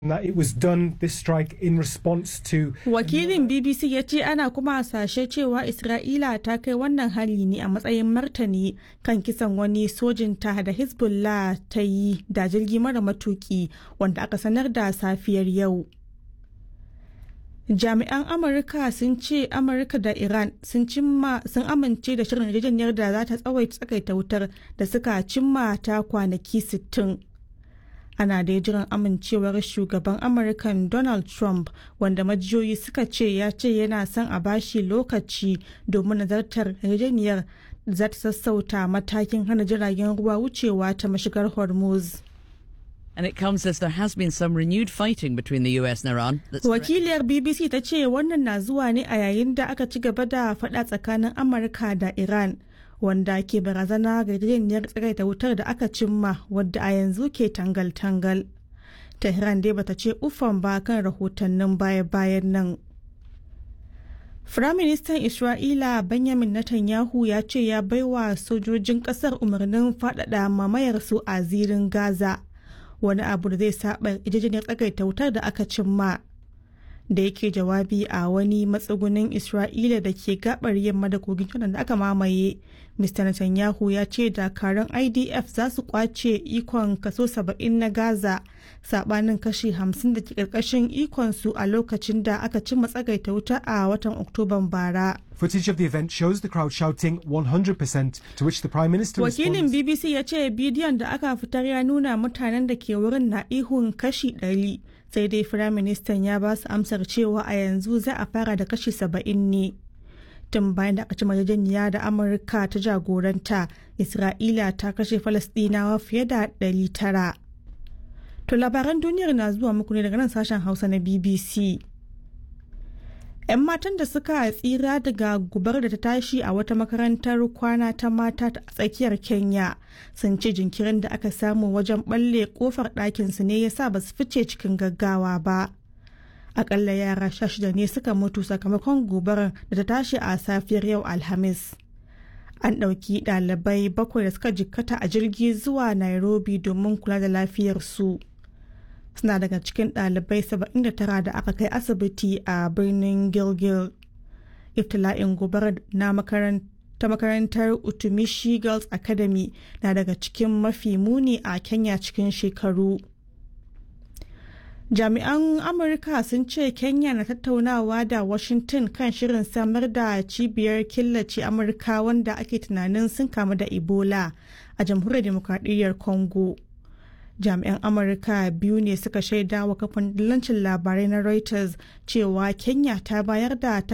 that it was done this strike in response to Wakilin BBC ya ce ana kuma hasashe cewa Isra'ila ta kai wannan hali ne a matsayin martani kan kisan wani sojinta da Hezbollah ta yi da jirgi mara matuki wanda aka sanar da safiyar yau. Jami'an Amurka sun ce Amurka da Iran sun cimma sun amince da shirin yarjejeniyar da za ta tsawaita tsakaita wutar da suka cimma ta kwanaki 60. ana da jiran amincewar shugaban amurkan donald trump wanda majiyoyi suka ce ya ce yana son a bashi lokaci domin nazartar yarjejeniyar za ta sassauta matakin hana jiragen ruwa wucewa ta mashigar hormuz And it comes as there has been some renewed fighting between the US and Iran. That's wakiliyar bbc ta ce wannan na zuwa ne a yayin da aka ci gaba da faɗa tsakanin amurka da iran wanda ke barazana ga yarjejeniyar tsagaita wutar da aka cimma wadda a yanzu ke tangal-tangal. Tehran dai bata ce ufan ba kan rahotannin baya-bayan nan. Firaministan Isra'ila Benjamin Netanyahu ya ce ya baiwa sojojin kasar umarnin faɗaɗa mamayarsu a zirin Gaza, wani abu da zai saba yarjejeniyar tsagaita wutar da aka cimma. da yake jawabi a wani matsugunin Isra'ila da ke gabar yamma da kogin Jordan da aka mamaye. Mr. Netanyahu ya ce dakarun IDF za su kwace ikon kaso 70 na Gaza sabanin kashi 50 da ke karkashin ikonsu a lokacin da aka cimma tsagaita wuta a watan Oktoban bara. Footage of the event shows the crowd shouting 100% to which the Prime Minister Wakilin responds. BBC ya ce bidiyon da aka fitar ya nuna mutanen da ke wurin na ihun kashi 100 sai dai Firaministan ya ba su amsar cewa a yanzu za a fara da kashi 70 ne. Tun bayan da aka ci yarjejeniya da Amurka ta jagoranta, Isra'ila ta kashe Falasɗinawa fiye da 900. To labaran duniyar na zuwa muku ne daga nan sashen Hausa na BBC. 'yan matan da suka tsira daga gubar da ta tashi a wata makarantar kwana ta mata a tsakiyar kenya sun ce jinkirin da aka samu wajen balle kofar ɗakinsu ne ya sa ba su fice cikin gaggawa ba akalla yara sha shida ne suka mutu sakamakon gobarar da ta tashi a safiyar yau alhamis an ɗauki ɗalibai bakwai da suka jikkata a jirgi zuwa nairobi domin kula da lafiyarsu. suna daga cikin ɗalibai 79 da aka kai asibiti a birnin gilgil iftila'in gobarar na ta makarantar utumishi girls academy na daga cikin mafi muni a kenya cikin shekaru jami'an amurka sun ce kenya na tattaunawa da washington kan shirin samar da cibiyar killace amurka wanda ake tunanin sun kamu da ebola a jamhuriyar demokradiyyar congo jami'an amurka biyu ne suka shaida wa kafin dillancin labarai na reuters cewa kenya ta bayar da